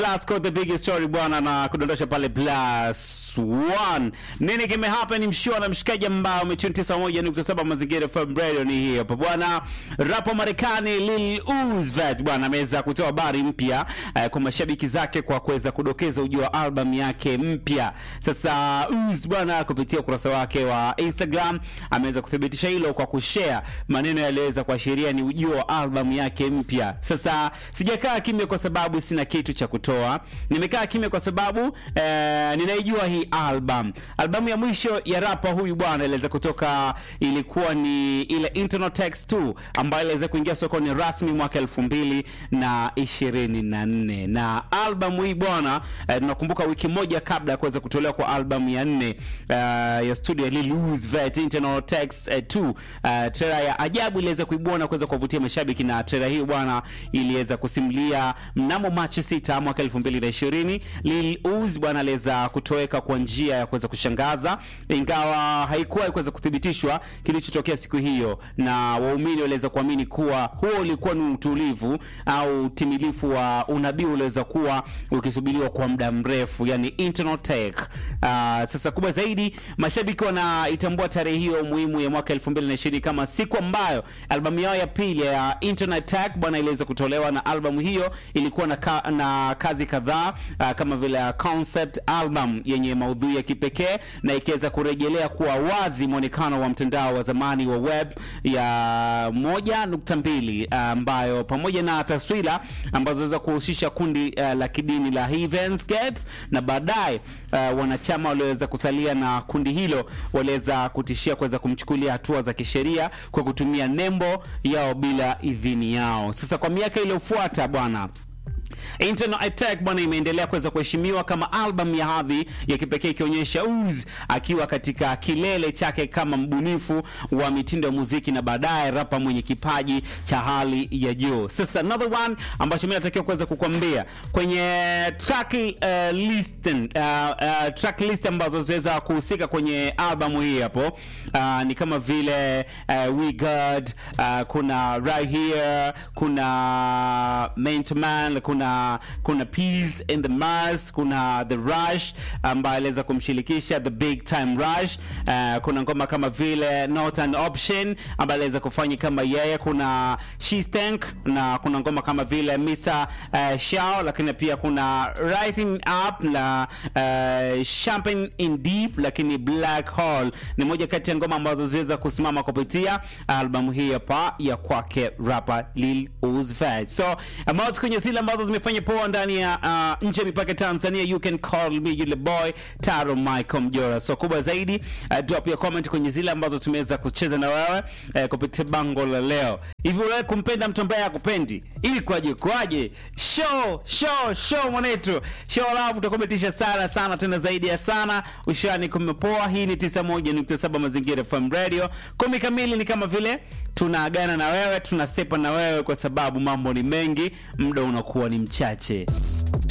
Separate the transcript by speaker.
Speaker 1: Lasco the big story bwana, na kudondosha pale plus one. Nini kime happen? Mshua na mshikaji ambao umetune 91.7 Mazingira FM Radio ni hii hapa bwana. Rapo Marekani Lil Uzi Vert bwana ameweza kutoa habari mpya eh, kwa mashabiki zake kwa kuweza kudokeza ujio wa album yake mpya. Sasa Uzi bwana kupitia ukurasa wake wa Instagram ameweza kuthibitisha hilo kwa kushare maneno yaliyoweza kuashiria ni ujio wa album yake mpya. Sasa sijakaa kimya kwa sababu sina kitu cha kutoa. Nimekaa kimya kwa sababu eh, ninaijua hii album. Albamu ya mwisho ya rapa huyu bwana iliweza kutoka, ilikuwa ni ile Internal Text 2 ambayo iliweza kuingia sokoni rasmi mwaka elfu mbili na ishirini na nne na albamu hii bwana eh, tunakumbuka wiki moja kabla ya kuweza kutolewa kwa albamu ya nne eh, ya studio ya Lil Uzi Vert Internal Text eh, 2 eh, trailer ya ajabu iliweza kuibua na kuweza kuwavutia mashabiki na trailer hii bwana iliweza kusimulia mnamo Machi 6 mwaka 2020 Lil Uzi bwana aliweza kutoweka kwa njia ya kuweza kushangaza, ingawa haikuwa kuweza kuthibitishwa kilichotokea siku hiyo, na waumini waliweza kuamini kuwa huo ulikuwa ni utulivu au utimilifu wa unabii uliweza kuwa ukisubiriwa kwa muda mrefu, yani internal take. Uh, sasa kubwa zaidi, mashabiki wanaitambua tarehe hiyo muhimu ya mwaka 2020 kama siku ambayo albamu yao ya pili ya Internet Tag bwana iliweza kutolewa, na albamu hiyo ilikuwa na, ka, na kazi kadhaa uh, kama vile uh, concept album yenye maudhui ya kipekee na ikiweza kurejelea kuwa wazi mwonekano wa mtandao wa zamani wa web ya moja nukta mbili ambayo pamoja na taswira ambazo zinaweza kuhusisha kundi uh, la kidini la Heaven's Gate na baadaye uh, wanachama walioweza kusalia na kundi hilo waliweza kutishia kuweza kumchukulia hatua za kisheria kwa kutumia nembo yao bila idhini yao. Sasa kwa miaka iliyofuata bwana Internal Attack bwana imeendelea kuweza kuheshimiwa kama album ya hadhi ya kipekee ikionyesha Uzi akiwa katika kilele chake kama mbunifu wa mitindo ya muziki na baadaye rapa mwenye kipaji cha hali ya juu. Sasa another one ambacho mimi natakiwa kuweza kukwambia kwenye track uh, list uh, uh, track list ambazo zinaweza kuhusika kwenye albamu hii hapo uh, ni kama vile uh, We God uh, kuna Right Here, kuna Man to Man, kuna kuna Peace in the Mars, kuna The Rush ambaye aliweza kumshirikisha The Big Time Rush. Uh, kuna ngoma kama vile Not an Option ambaye aliweza kufanya kama yeye, kuna She Stank na kuna ngoma kama vile Mr uh, Shao, lakini pia kuna Rising Up na uh, Champagne in Deep, lakini Black Hole ni moja kati ya ngoma ambazo ziweza kusimama kupitia albamu hii hapa ya kwake rapper Lil Uzi Vert. So about kwenye zile ambazo zimefanya poa ndani ya uh, nje ya mipaka Tanzania, you can call me yule boy Taro Michael Mjora. So kubwa zaidi uh, drop your comment kwenye zile ambazo tumeweza kucheza na wewe uh, kupitia bango la leo. Hivi wewe kumpenda mtu ambaye hakupendi ili kwaje kwaje? Show show show mwanetu, show love utakometisha sana sana tena zaidi ya sana. Ushani kumepoa. Hii ni 91.7 Mazingira FM Radio. Kumi kamili ni kama vile tunaagana na wewe, tunasepa na wewe kwa sababu mambo ni mengi, muda unakuwa ni mchache.